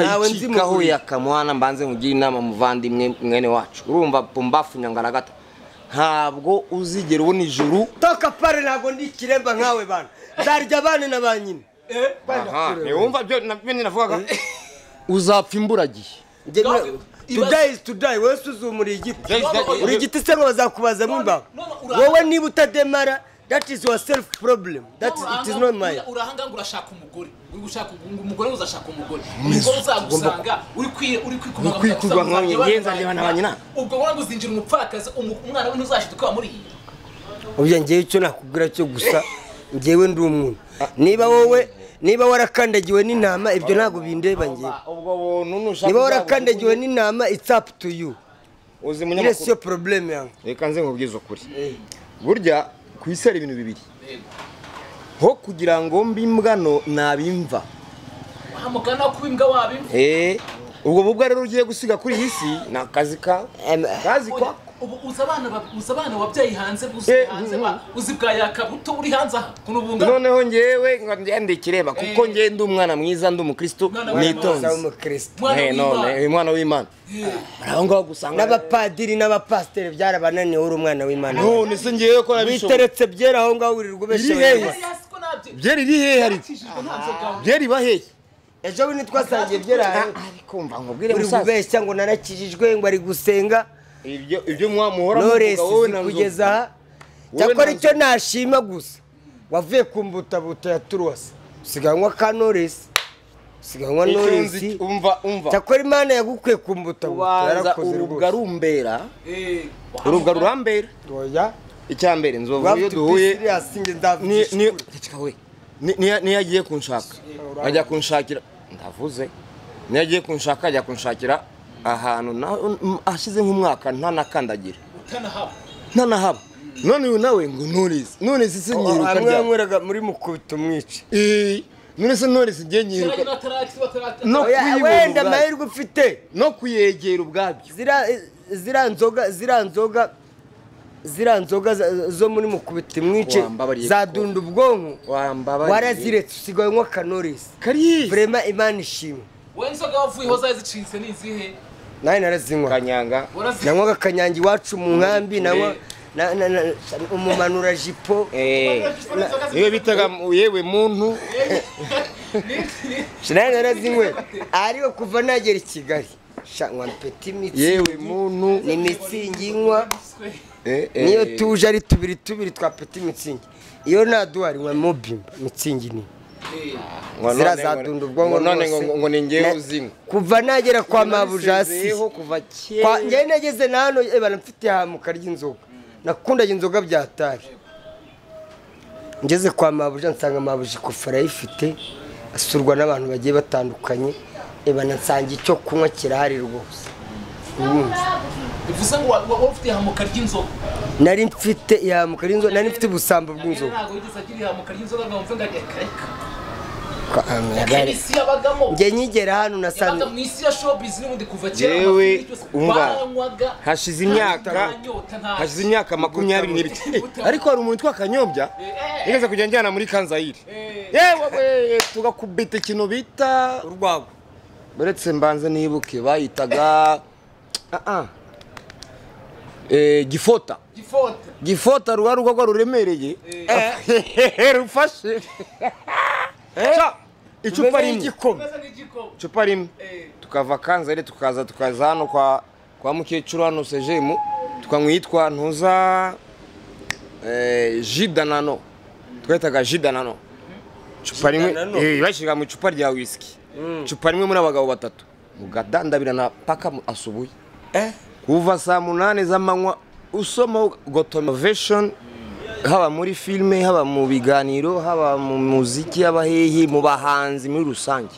nawe nzi muhuye akamwana mbanze nkugire inama muvandimwe mwene wacu urumva pumbafu nyangaragata ntabwo uzigera ubona ijuru toka pare ntabwo ndi ikiremba nkawe bana ndarya abana na ba nyina wumva byo nyine navugaga uzapfa imburagihe Njye Dog, nira- ibaze- today is today wowe si uzumuriye igiti Yes, that- uri igiti se ngo bazakubazamo imbaho no, no, ura- wowe niba utademara that is your self problem that is, it is not mine urahanga ngo urashaka umugore uri gushaka ngo umugore uzashaka umugore umugore uzagusanga uri kwi- uri kwikumanga Uri kwikuba gusa nkanjye, uzajya njye nzareba na ba nyina. ubwo wanga uzinjira umupfakazi umu- umwana we ntuzashita ukaba muri iyi ubya ngewe icyo nakubwira cyo gusa ngewe ndi umuntu niba wowe niba warakandagiwe n'intama ibyo ntabwo bindeba ngewe ubwo buntu nushaka niba warakandagiwe n'intama it's up to you iriya si uzi yo munyamakuru problem yange reka nze nkubwize ukuri burya ku isi hari ibintu bibiri ho kugira ngo mbe imbwano nabimva wahamugana wo kuba imbwa wabimva eh ubwo bubwa rero ugiye gusiga kuri iyi si ni akazi kawe Em, akazi kwa ubu uzi abana ba- uzi abana wabyaye hanze uzi Eh, hanze mm, ba- uzi bwa yakabuto uri hanze aha kuno bungana noneho ngewe ngo ngende ikireba kuko Eh. ngewe ndi umwana mwiza ndi umukristo Mwana mwitonze nitonze w'umukristo Mwana Eh, none, w'Imana. eh, umwana w'imana hari aho ngaho gusanga n'abapadiri n'abapasiteri byarabananiye uri umwana w'imana none se ngewe ko nabishoboye witeretse byera aho ngaho wirirwa ubeshya Iri hehe? abanyarwanda. Yes, ko nabyo byeri iri hehe ariko yakijijwe nta nzoga byeri iba hehe ejo bundi twasangiye byera ahantu kumva nkubwire uri musaza kubeshya ngo narakijijwe ngo ari gusenga ibyo ibyo mwamuhora Knowless wowe izi na Nzo- kugeza aha Wowe cyakora na icyo nashima gusa wavuye ku mbutabuta ya turuwasi usiganwa ka noresi usiganwa noresi Icyunzi- umva umva cyakora imana yagukuye ku mbutabuta ubanza yarakoze urubwa rwose rumbera Eh, urubwa wahamagara- rurambera Oya, icya mbere nzovu we iyo have to be duhuye serious, njye ndabyishimiye. ni- ni- Ceceka we. Ni- niyo niyo agiye kunshaka ajya kunshakira ndavuze niyo agiye kunshaka ajya kunshakira ahantu na- m- hashize nk'umwaka ntanakandagira utanahabwa. ntanahaba none uyu nawe ngo nurizi nurizi se nyiruka hamwe ryari yanyweraga muri mukubita umwica Eh, none se nurizi ngiye Kera nyine nyiruka bataraki- bataraki- No Oya, kuyibona wenda ubwayo. amahirwe ufite no kuyegera ubwabyo zira zira nzoga zira nzoga zira nzoga za- zo muri mukubita imwice Wambabariye zadunda ubwonko wambabariye waraziretse usigaye unywa kanorisi kariye vrema imana ishimwe wowe inzoga wavuyeho zari zicitse ni izihe nawe narazinywa kanyanga Warazi- nanywaga akanyange iwacu mu nkambi nanywa Eh. na- na- na- umumanura jipo eh Inzoga zi- iyo bitaga yewe muntu nawe narazinywe ariko kuva nagera i kigali sha nkwa peti imitsi yewe muntu ni mitsingi nywa Eh, eh. niyo tuje ari tubiri tubiri twa peti mitsingi iyo nta duhari nka mobimba mitsingi ni Eh, Ngo none zira ngo- zadunda ubwonko ngo none rwose. ngo- ngo ni ngewe Na- uzinywa kuva nagera kwa mabujasi Narisezeyeho kuva kwa kera njyewe nageze na hano eh, bana mfite ihamuka ry'inzoga nakundaga inzoga bya tari ngeze kwa mabuja nsanga mabuja ikofi arayifite asurwa n'abantu bagiye batandukanye eh, bana nsanga icyo kunywa kirahari rwose bivuze ngo wa- wa- wowe ufite ihamuka ry'inzoga nari mfite ihamuka ry'inzoga nari mfite ubusambo bw'inzoga ntabwo yigeze agira ihamuka ry'inzoga ngo mve ngo ajye akareka Kwa- ah, Kandi nagari- isi yabagamo njye nkigera hano yabaga nasanze mu isi ya showbiz n'ubundi kuva kera Yewe, amafilimi yose umva, banywaga hashize nta- imyaka nta nyota, nta- hashize imyaka makumyabiri n'ibiri ariko hari umuntu twakanyombya Eh. yigeze kujya njyana muri kanzayire Eh. yewe we, tugakubita ikintu bita urwagwa uretse mbanze nibuke bayitaga Ah, ah. Eh, gifota Gifote. gifota ruba rugagwa ruremereye rufashe Ca, icupa ruremereye rimwe igikoma Umeze n'igikoma. icupa rimwe Eh, tukava kanzayire tukaza tukaza hano kwa kwa mukecuru hano sejemu tukanywa iyitwa ntuza eh, ji danano twahitaga ji danano icupa rimwe danano? eh, bashyira mu icupa rya wisiki icupa rimwe muri abagabo batatu mugadandabirana paka mu- asubuye Eh? kuva saa munani z'amanywa usoma gotomovesheni haba muri filime haba mu biganiro haba mu muziki y'abahehi mu bahanzi muri rusange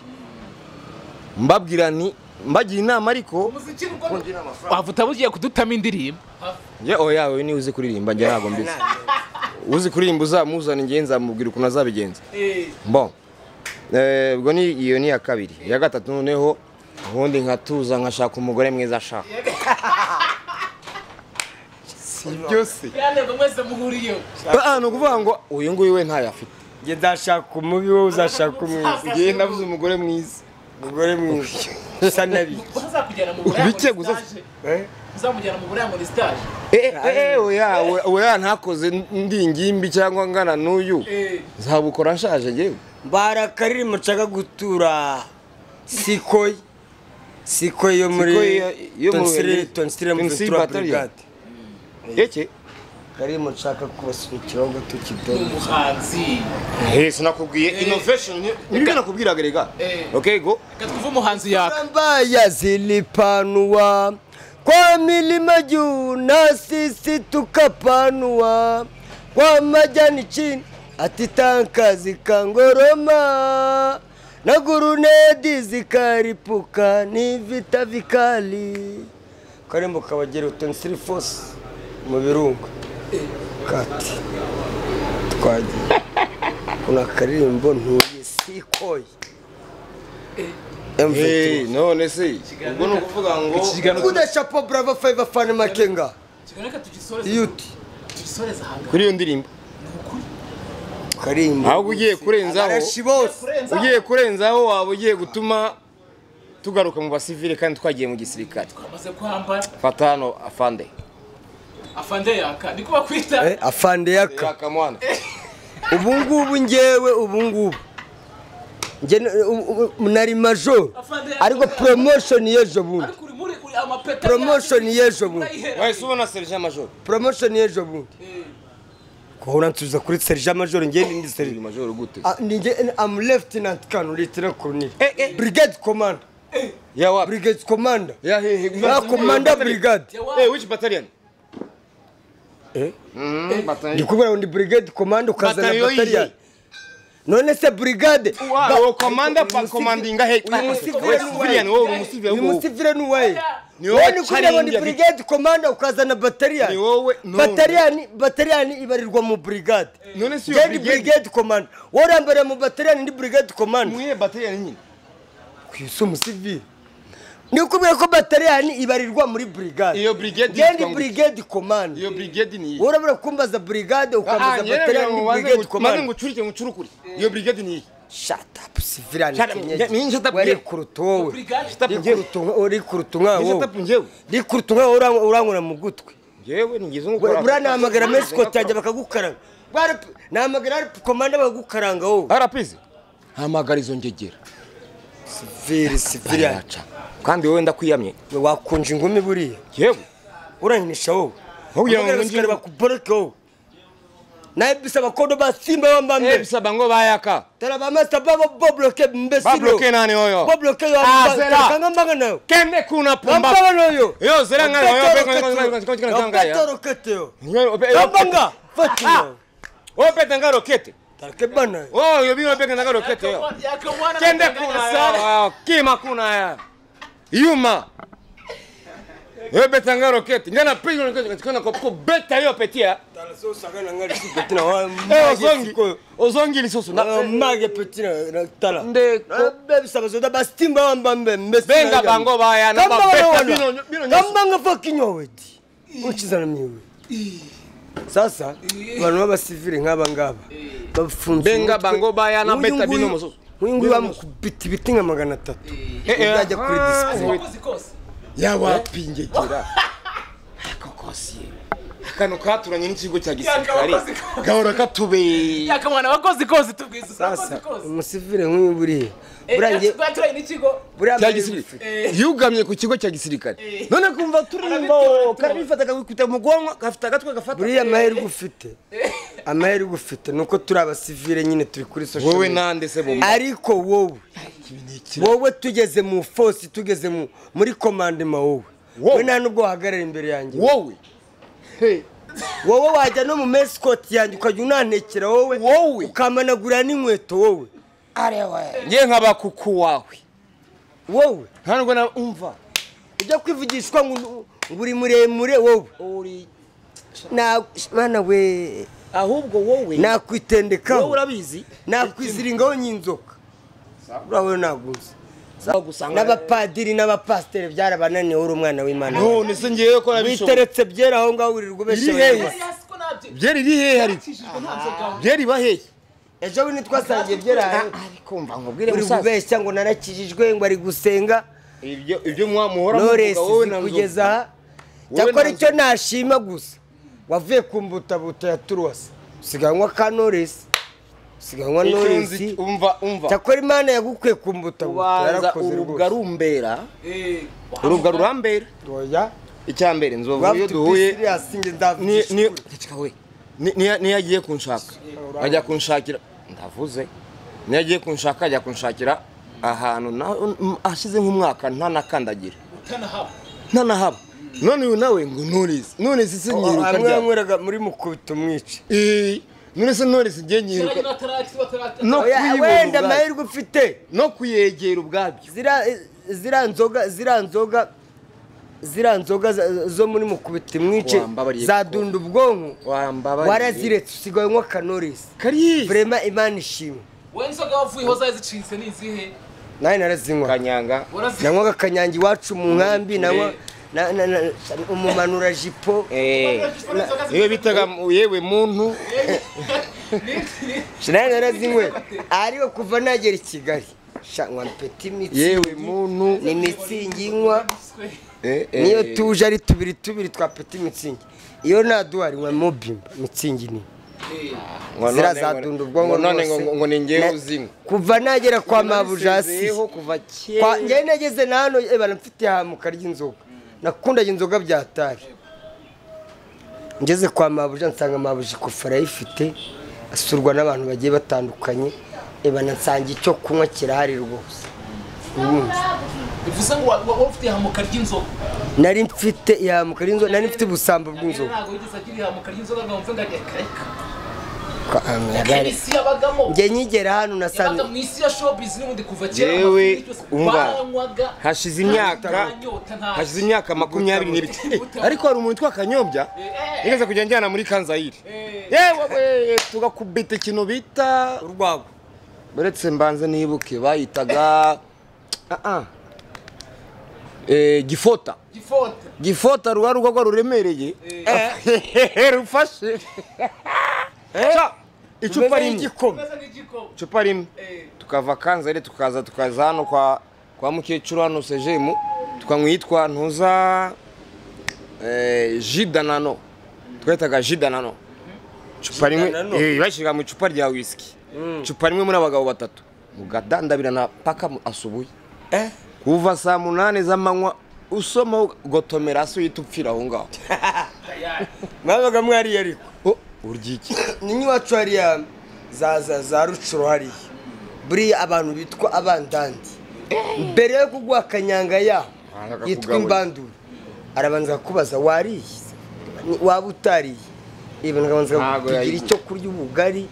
mbabwira nti mbagira inama ariko umuziki uko- wavuta bugiye kudutamo indirimbo njye oya we niwe uzi kuririmba njye ntabwo mbizi uzi kuririmba uzamuzana njye nzamubwira ukuntu azabigenza Eh, bon Eh, ubwo ni iyo ni iya kabiri iya gatatu noneho ubundi nkatuza nkashaka umugore mwiza ashaka si byose byanebwe mwese muhuriyeho Ah, ni ukuvuga ngo uyu nguyu we ntayo afite njye nzashaka umubi wowe uzashaka umwiza ngewe nabuze umugore mwiza umugore mwiza usa nabi bazakujyana mu buraya Bike muri gusa. stage uzamujyana mu buraya muri stage eee oya we- oya ntakoze ndi ingimbi cyangwa ngana n'uyu Eh. nzabukora nshaje yewe barakaririmo nshaka gutura sikoyi sikoyi yo muri Sikoyi yo- yo mu tonsire Bubiligi. tonsire mu Tonsile tura Battalion. burigade yeke karirimo nshaka kubasunikiraho gato ni kidogo umuhanzi Eh, sinakubwiye innovation nibyo nakubwiraga rega Eh. okay go reka twumve umuhanzi yaka Mbaya zilipanua kwa milima juu, na sisi tukapanua kwa majani chini, ati tanka zikangoroma na gurunedi zikaripuka, ni vita vikali. Karembo Kabagera utonisiri fosi mu birunga kati twagiye kuna karirimbo ntuye sikoye Eh, none se ubwo ni ukuvuga ngo iki kiganiro Kuna chapo bravo five fan makenga. kiganiro reka tugisoreze Yuti. tugisoreze ahantu kuri iyo ndirimbo Karimba. ahubwo ugiye kurenzaho Abarashi bose. kurenza ugiye kurenzaho waba ugiye gutuma tugaruka mu basivile kandi twagiye mu gisirikare amaze kwambara fata hano afande afande yaka niko bakwita Eh, afande yaka. kakamwana Ubu ngubu ngewe ubu ngubu. Nge n- u- u- nari major. Afande yaka. Ariko promotion y'ejo bundi. ariko uri muri uri amapeta Promotion y'ejo bundi. urayihera wahise ubona sergent major Promotion y'ejo bundi. Kuhura nsubiza kuri sergent major nge ndi sergent sergent. major gute Ah, ni nge- I'm lieutenant colonel lieutenant colonel. Eh, eh. Brigade commander. ya wapi Brigade commander. ya hehe Na commander brigade. eh which battalion Eh? Mm, battalion ndikubwira ngo ni brigade command ukazana Bataliyo yihe? bataliya none se brigade Wa- ba- uwo komanda pa- uyu musi- komandinga he- uyu Ah, musivile uwe ni civilian, uwahe? wowe uri umusivile uyu wowe. musivile ni uwahe Ni wowe none kugira ngo ni Charingi brigade command ukazana bataliya Ni wowe, no. bataliyani bataliyani ibarirwa mu brigade none se iyo ngewe ndi brigade brigade command wowe urambariye mu bataliyani ndi brigade command muye battalion nyine kwisi umusivile ndikubwira ko bataliyani ibarirwa muri brigade Iyo brigade ngewe ndi yitwa ngo- brigade command iyo brigade ni wowe urabura kumbaza brigade ukambaza bataliyani ni brigade maze command ngucurike ngucurukure iyo brigade ni iyi shut up sivirani Shut up. Yeah, ni shut up, wari yeah. kuruta wowe brigade Shut up, Uri njyewe. kuruta umwe- uri kuruta umwana Ni shut wowe up, njyewe uri kuruta umwana wowe urang- urangura mu gutwi njyewe nigeze ngo We- buranahamagara menshi kote yanjye bakagukaranga Bari- nahamagara ari komanda bakagukaranga wowe arapize hamagara izo ngegera siviri sivirani biraca kandi wowe ndakwiyamye wakunje ingumi buriya yewe uranyinisha wowe Ntubwire ngo Uhamagara ngiye- abasirikare bakuboroke wowe nawe bisaba kodo basimba eh bambambe bisaba ngo bayaka tara bamasta babo bobloke mbesiro Babloke nani oyo? bobloke yo Ah, zera. kanga mbanga nayo kende kuna pumba Wambawa noyo. Yo, zera ngana, Wapete yo, peka- rokete yo. peka- peka- peka- peka- Wapete peka- rokete yo. Nyo- ope- Kambanga. Fati Ah, yo. opeta nga rokete Take bana yo. oh yo bino opeta nga rokete yo yaka mwana kende anakanganya kuna sana. ya kima kuna ya yuma yo beta nga rokete ngana pizo ngana kuna kopko beta yo petia eh ozongi ozongi lisoso Na- na mage peti na- na tala. Nde- Na bebi saba zoda bastimba wambambe mbesiro Benga yanga. bango baya na Kambanga bapeta wana. bino- bino- Kambanga fucking yo weti. Uchiza na miwe. Sasa abantu b'abasivile nk'aba ngaba bafunze Benga umutwe. bango baya na Nk'uyu beta nguyu- bino musozo. nk'uyu nguyu Bino bamukubita ibiti nka magana atatu Eh, eh, uzajya kuri ah, disco Wakoze kose yabapingekera kakosiye akantu katuranye n'ikigo cya gisirikare Yakabakoze kose. gahora katubeye yaka mwana wakoze kose tubwiza sasa urakoze kose umusivile nk'uyu buriya Eh, buriya nge- twaturanye n'ikigo buriya cya mbere gisirikare yugamye ku kigo cya gisirikare none kumva turimba Arabitora, karabifata kakikubita mu bwonko gafite agatwe gafata buriya amahirwe ufite amahirwe ufite ni uko turi abasivile nyine turi kuri social wowe media. nande se bomba ariko wowe wowe tugeze mu fosi tugeze mu- muri komandema wowe Wowe. wowe nta nubwo wahagarara imbere yanjye wowe Hey, wowe wajya no mu mesikoti yanjye ukajya unantekera wowe Wowe. ukamanagura n'inkweto wowe nge nkaba kuku wawe wowe ntabwo na umva ujya kwivugishwa ngo ngo uri muremure wowe uri Na- mwana we ahubwo wowe wowe nakwitendekaho urabizi nakwiziringaho nyinzoka urabona nagunze zagusanga n'abapadiri n'abapasiteri byarabananiye uri umwana w'imana none se ngewe ko nabishoboye witeretse byera aho ngaho wirirwa ubeshya Iri hehe? abanyarwanda. Yes, ko nabyo byeri iri hehe hari yakijijwe nta nzoga byeri bahehe ejo bundi twasangiye ibyeraye kumva nkubwire uri musaza kubeshya ngo narakijijwe ngo ari gusenga ibyo ibyo mwamuhora Knowless muvuga, wowe na Nzovu. kugeza aha Wowe cyakora na icyo nashima gusa wavuye ku mbutabuta ya turuwasi usiganwa ka Knowless usiganwa Knowless Icyunzi- umva umva cyakora imana yagukuye ku mbutabuta ubanza yarakoze urubwa rwose rumbera Eh, wahamuka- urubwa rurambera Oya, icya mbere nzovu iyo rafite duhuye serious njye ni- ni- ndavugishura. Ceceka we. Ni- niyo- niyo agiye kunshaka ajya kunshakira ndavuze niyo agiye kunshaka ajya kunshakira ahantu na- hashize nk'umwaka ntanakandagira utanahaba ntanahaba none uyu nawe ngo nurizi nurizi si nyiruka hamwe ryari yanyweraga muri mukubita umwica Eh, none se nurizi igihe nyiruka Cyaragira atarati- batarati- No. Oya, kwibona wenda ubwabyo. amahirwe ufite no kuyegera ubwabyo zira zira nzoga zira nzoga zira nzoga za- zo muri mukubita imwice Wambabariye zadunda ubwonko wambabariye waraziretse usigaye unywa kanorisi kariya vrema imana ishimwe wowe inzoga wavuyeho zari zicitse ni izihe nawe narazinywa kanyanga Warazi- nanywaga akanyange iwacu mu nkambi nanywa Eh. na- na- na- umumanura jipo eh niwe bitaga yewe muntu nawe narazinywe ariko kuva nagera i kigali sha nkwa peti imitsi yewe muntu ni mitsingi nywa Eh, eh, niyo tuje ari tubiri tubiri twa peti mitsingi iyo nta duhari nka mobimba mitsingi ni ngo zira none ngo- zadunda ubwonko ngo none rwose. ngo- ngo ni njyewe Na- uzinywa kuva nagera kwa mabujasi Narisezeyeho kuva kera kwa njyewe nageze na hano eh, bana mfite ihamuka ry'inzoga nakundaga inzoga bya tari ngeze kwa mabuja nsanga mabuja ikofi arayifite asurwa n'abantu bagiye batandukanye eh, bana nsanga icyo kunywa kirahari rwose Ubundi. bivuze ngo wa- wa- wowe ufite ihamuka ry'inzoga nari mfite ihamuka ry'inzoga nari mfite ubusambo nyamwera bw'inzoga ntabwo yigeze agira ihamuka ry'inzoga ngo mve ngo ajye akareka Kwa- ah, ngari. isi yabagamo njye nkigera hano yabaga nasanze mu isi ya showbiz n'ubundi kuva kera Yewe, amafilimi yose umva, banywaga hashize nta imyaka- ntanyota, nta- hashize imyaka makumyabiri n'ibiri Eh, ariko hari umuntu witwa kanyobya Eh. yigeze kujya njyana muri kanzayire Eh. yewe tugakubita ikintu bita urwagwa uretse mbanze nibuke bayitaga Ah, ah. Eh, gifota Gifota. gifota ruba rukorwa ruremereye rufashe Ca, icupa rimwe ry'igikoma Umeze nk'igikoma. icupa rimwe Eh, tukava kanzayire tukaza tukaza hano kwa kwa mukecuru hano sejemu tukanywa iyitwa ntuza eh, jidanano twahitaga jidanano icupa rimwe Jidanano? eh, bashyira mu icupa rya wisiki icupa rimwe muri abagabo batatu mugadandabirana paka mu- asubuye Eh? kuva saa munani z'amanywa usoma ugotomera hasi uhita upfira aho ngaho tayari. mwabaga mwariye ariko Oh, urya iki ninyi iwacu hariya za za za rucuro hariya buriya abantu bitwa abandandi mbere yo kuguha akanyanga yaho Araza yitwa akakugaburira. imbandura arabanza akakubaza wariye Ni- waba utariye ibintu akabanza Ntago kugira yayiguha. icyo kurya ubugari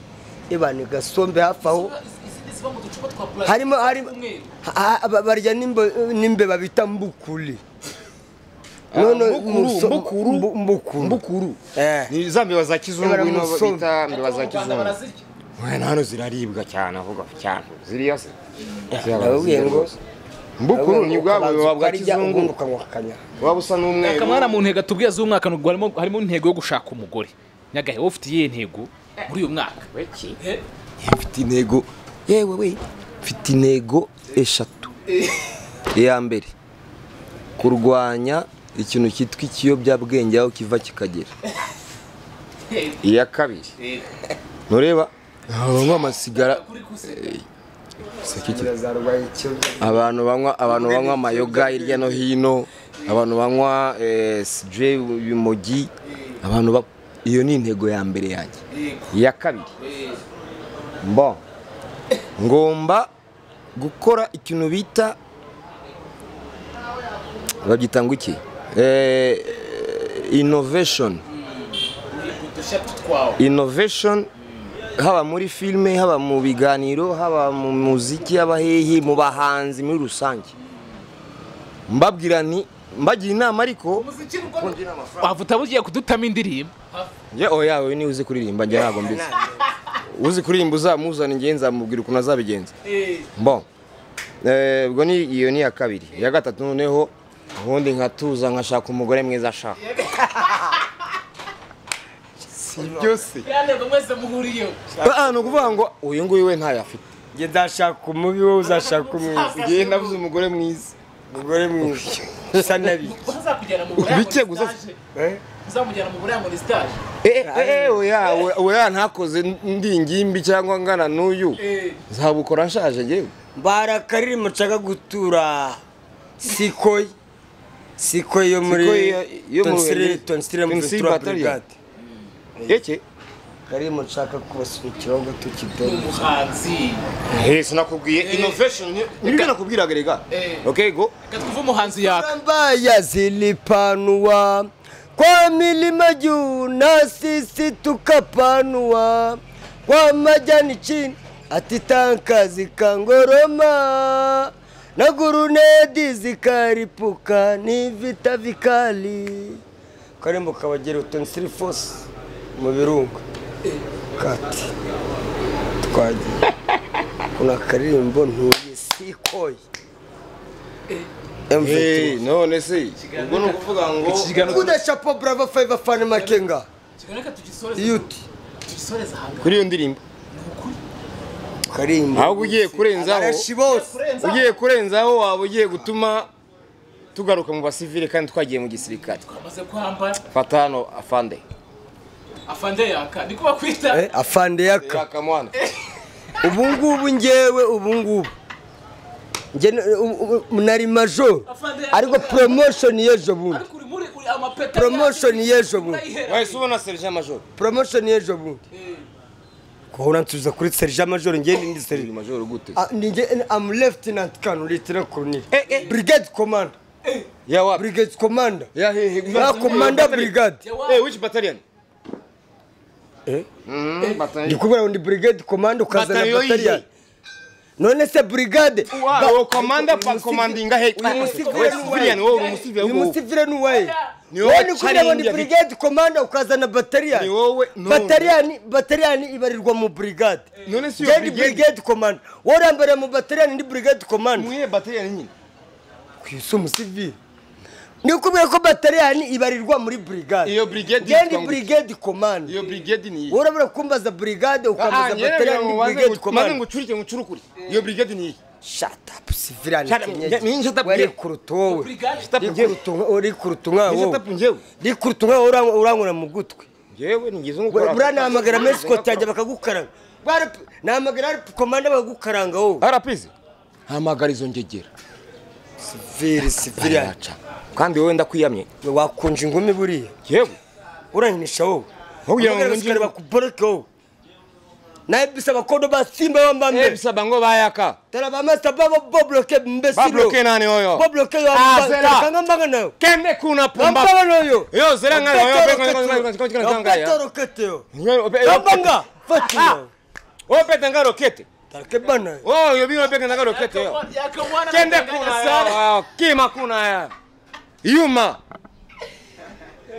ibana gasombe hafi aho Ziba- izi- izi ziba mu ducupa twa plastic harimo harimo tw'umweru. ha- ha- ba- barya n'imbo- n'imbeba bita mbukuri None mbukuru, muso- mbukuru. mbu- mbukuru mbukuru Eh. ni za mbeba za kizungu Ibara ino musonga. bita mbeba za Mu Rwanda kizungu barazirya. Mwana hano ziraribwa cyane avuga cyane ziriya se ndababwiye ngo mbukuru ni bwa ukabanza buyoba bwa ukarya ubundi kizungu ukanywa akanyanga waba usa n'umweru akamara mu ntego tubwiye z'umwaka n'ubwo harimo harimo intego yo gushaka umugore nyagahe wowe ufite iyihe ntego muri uyu mwaka Eh, mfite intego yewe we mfite intego eshatu iya mbere kurwanya ikintu cyitwa ikiyobyabwenge aho kiva kikagera eh, iya kabiri eh, ntureba abantu banywa amasigara kuri kuseka. zarwaye ikibazo abantu banywa abantu banywa amayoga hirya no hino abantu banywa eh, sije urumogi abantu ba- iyo ni intego ya mbere yanjye Eh, iya kabiri eh, Bon. Ngomba gukora ikintu bita babyita ngo iki? Eh, innovation. udushatu twawe Innovation haba muri filime, haba mu biganiro, haba mu muziki y'abahehe, mu bahanzi muri rusange. Mbabwira nti mbagira inama ariko umuziki ni uko wavuta bugiye kudutama indirimbo njye oya we ni uzi kuririmba njye ntabwo mbizi uzi kuririmba uzamuzana njye nzamubwira ukuntu azabigenza Eh, bon Eh, ubwo ni iyo ni iya kabiri iya gatatu noneho ubundi nkatuza nkashaka umugore mwiza ashaka si ibyo se yandego mwese muhuriyeho Ah, ni ukuvuga ngo uyu nguyu we ntayo afite njye nzashaka umubi wowe uzashaka umwiza ngewe nabuze umugore mwiza umugore mwiza usa nabi uzakujyana mu Bike gusa- Eh? uzamujyana mu buraya ngo ni sitaje eee oya oya ntakoze ndi ingimbi cyangwa ngana n'uyu nzabukora nshaje ngewe mbarakariri mushaka gutura sikoyi sikoyi yo muri Sikoyi yo- yo mu tonsire Ruhengeri. tonsire muri Tonsile tura Battalion. burigade yeke kariri mushaka kubasukiraho ngo tukidore umuhanzi sinakubwiye inovesheni nibyo nakubwiraga rega Eh. okay go reka twumve umuhanzi yaka Mbaya zilipanua kwa milima juu, na sisi tukapanua kwa majani chini, ati tanka zikangoroma na gurunedi zikaripuka, ni vita vikali. Karembo Kabagera utonsiri force mu birunga kati twagiye kuna akaririmbo ntuye sikoye MV2 Hey, none se ubwo ni ukuvuga ngo iki kiganiro Kuda chapo brava five fan makenga. kiganiro reka tugisoreze Yuti. tugisoreze ahangaha kuri iyo ndirimbo Karimba. ahubwo ugiye kurenzaho Arashi bose. kurenza ugiye kurenzaho waba ugiye gutuma tugaruka mu basivile kandi twagiye mu gisirikare amaze kwambara fata hano afande afande yaka niko bakwita Eh, afande yaka. kaka mwana Ubu ngubu ngewe ubu ngubu. Nge nari major. Afande yaka. Ariko promotion yejo bundi. ariko uri muri uri amapeta Promotion yejo bundi. urayihera wahise ubona serge major Promotion yejo bundi. Kuhura nsubiza kuri Serge Major nge ndi serge Serge. major gute Ah, ni nge am lieutenant colonel lieutenant colonel. Eh, eh. Brigade commander. ya wapi Brigade commander. ya hehe Ah, commander brigade. eh which battalion Eh? Mm, battalion ndikubwira ngo ni brigade command ukazana Bataliyo yihe? bataliyani none se brigade Wa- uwo commander pa commandinga he uyu Uwe civilian wowe uri umusivilian uyu wowe musivire ni uwaye Ni wowe wowe nikubwira ngo ni challenge brigade command ukazana bataliyani Ni wowe, no. bataliyani bataliyani ibarirwa mu brigade none se iyo Njye ndi brigade brigade command wowe urambariye mu bataliyani ni brigade command mwihe battalion nyine kwisi umusivire nikubwira ko bataliyani ibarirwa muri brigade Iyo brigade Njye ndi yitwa ngo- brigade command iyo brigade ni iyihe wowe urabura kumbaza brigade Ah, ukambaza njyewe bataliyani ngo ni ubanze brigade ngo- maze command ngo ucurike ngo ucurukure iyo brigade ni iyihe Shut up, Sivirani Shut up, Kinyeji. ni- ni shut up, Wari yeah. kuruta wowe. brigade Shut up, njyewe. Rikuruta wowe, rikuruta umwana Ni shut wowe. up, njyewe Rikuruta umwana urang- urankura mu gutwi. njyewe nigeze nko We- gukora- Buranahamagara menshi kotajya bakagukaranga. Bwana P- Nahamagara ari komanda bakagukaranga wowe. harapizi hamagara izo ngegera Siviri, Sivirani. biraca kandi wowe ndakwiyamye We wakunja ingumi buriya. yewe Urankinisha wowe. Ntugira ngo Uhamagara nje- abasikari bakuboroke wowe. Naye bisa abakondo ba Simba bamba mbere. ebisaba ngo bayaka Tara ba Master Baba Bobloke mbesiro. Babloke nani oyo? Bobloke yo Ah, amba- Zera. Kanga mbanga nayo. kende kuna pumba Nambabano yo. Yo, zera nga- Opetero yo, keteo. yo, yo, yo, yo. Opetero keteo. Nywe- ope- Nambanga. Fati yo. opeta nga rokete Tarake bana yo. oyo bino opeta nga rokete yo kende kuna ya kima kuna ya yuma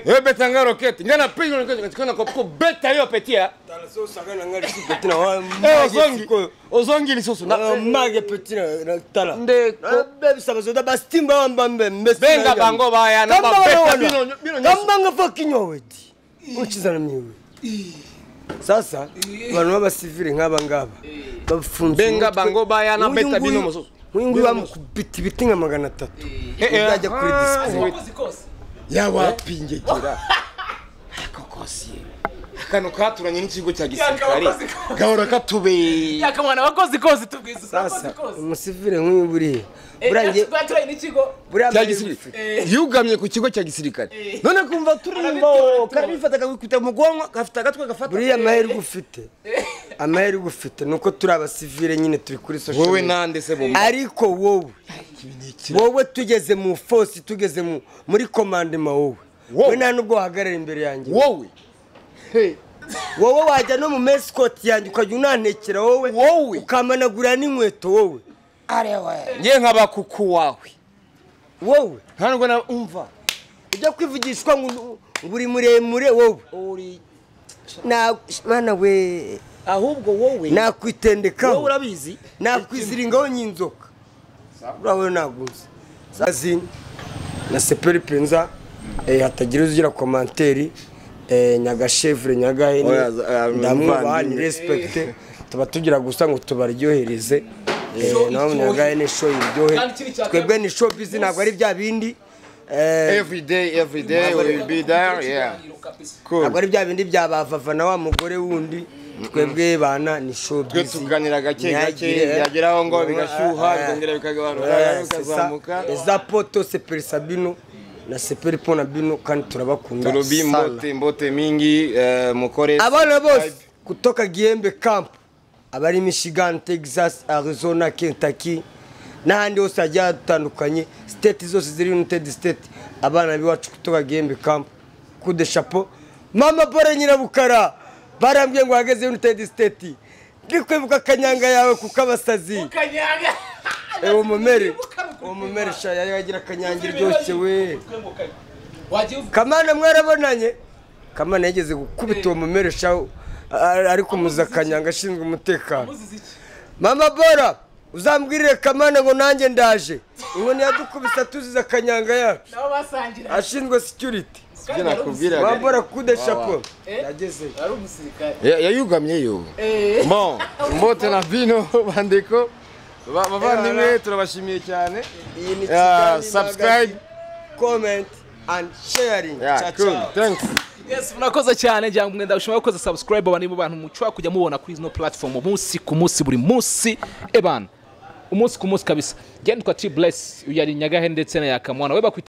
opeta nga rokete ngana pigo nikona kopko beta yo petia eh ozongi ozongi lisusu na mage petina na tala Ndeko. bebisa bazoda bastimba wambambe mbesi Benga bango baya, na babeta bino- bino nyoso. kambanga fa kinyowedi unchizana miwe sasa bantu b'abasivile nk'aba ngaba bafunze Benga bango baya, na beta bino mususu. mususu bamukubita ibiti nka magana atatu Eh, eh, uzajya kuri ah, disipure abakozi kose yawapi ngegera ako kosiye akano katuranye n'ikigo cya gisirikare Yakabakoze kose. gahora katubeye yaka mwana abakozi kose tubwiza sasa abakozi kose umusivile nk'uyu buriya Eh, burangiye baturaye n'ikigo cya buriya gisirikare Eh. yugamye ku kigo cya gisirikare Eh. none kumva turimba Arabitoratora. karabifata kakikubita mu bwonko gafite agatwe gafata buriya amahirwe ufite amahirwe ufite ni uko turi abasivile nyine turi kuri social wowe media nande se bo ariko wowe wowe tugeze mu fosi tugeze mu muri komandema wowe Wowe. we nta nubwo wahagarara imbere yanjye wowe Hey, wowe wajya no mu mesikoti yanjye ukajya unantekera wowe Wowe. ukamanagurira n'inkweto wowe nge nkaba kuku wawe wowe nta nubwo na umva ujya kwivugishwa ngo ngo uri muremure wowe uri Na- mana we ahubwo wowe wowe nakwitendekaho urabizi nakwiziringaho nyinzoka urawe naguze sazini na seperi penza eh, hatagira uzigira komanteri eh, nyagashevure nyagahene Oya, za- ah, ndamwubaha muvandimwe. ni resipegite tuba tugira gusa ngo tubaryohereze Eh, Show naho iryohe. nyagahene show iryohe Kandi kiri cya twebwe kabiri. ni show bizi ntabwo ari bya bindi eh, Every day, every day we will be there. Yeah. Cool. ntabwo ari bya bindi bya bavava na wa mugore wundi twebwe bana ni show twe bizi tuganira gake gake ntihagire- byageraho ngo Ah, bigashyuha ah, bikongera bikagabanuka Eh, c'est ça. bikazamuka eza poto seperi sabino na seperi pona bino kandi turabakunda turubi sana. mbote mbote mingi eh, mukore abana bose kutoka gihembe camp abari michigan texas arizona kentucky n'ahandi hose hagiye hatandukanye state zose ziri united state abana b'iwacu kutoka gihembe camp kude chapeau mama pole nyirabukara barambwiye ngo wageze united state ndikwibuka kanyanga yawe kuko abasazi ewe umumere umumere shaya yagira kanyanga iryoshye we kamana mwarabonanye kamana yageze gukubita uwo mumereshaho ariko kanyanga ashinzwe umutekano mama bora uzambwirire kamana ngo nanjye ndaje inkoni yadukubise atuziza kanyanga yacu ashinzwe security mama bora kude shapo yagezeyo yayugamyeyo bon mbote na bino bandeko Ba- bavandimwe turabashimiye cyane iyi ni Ah, kigali subscribe comment and sharing Yeah, Ciao, cool. ciao. Thanks. Yes, murakoze cyane njya mwenda ushobora gukoza subscribe abantu mu bantu mushobora kujya mubona kuri zino platform umunsi ku munsi buri munsi ebana umunsi ku munsi kabisa njye nitwa T Bless uyu ari Nyagahene ndetse na Yakamwana we bakwita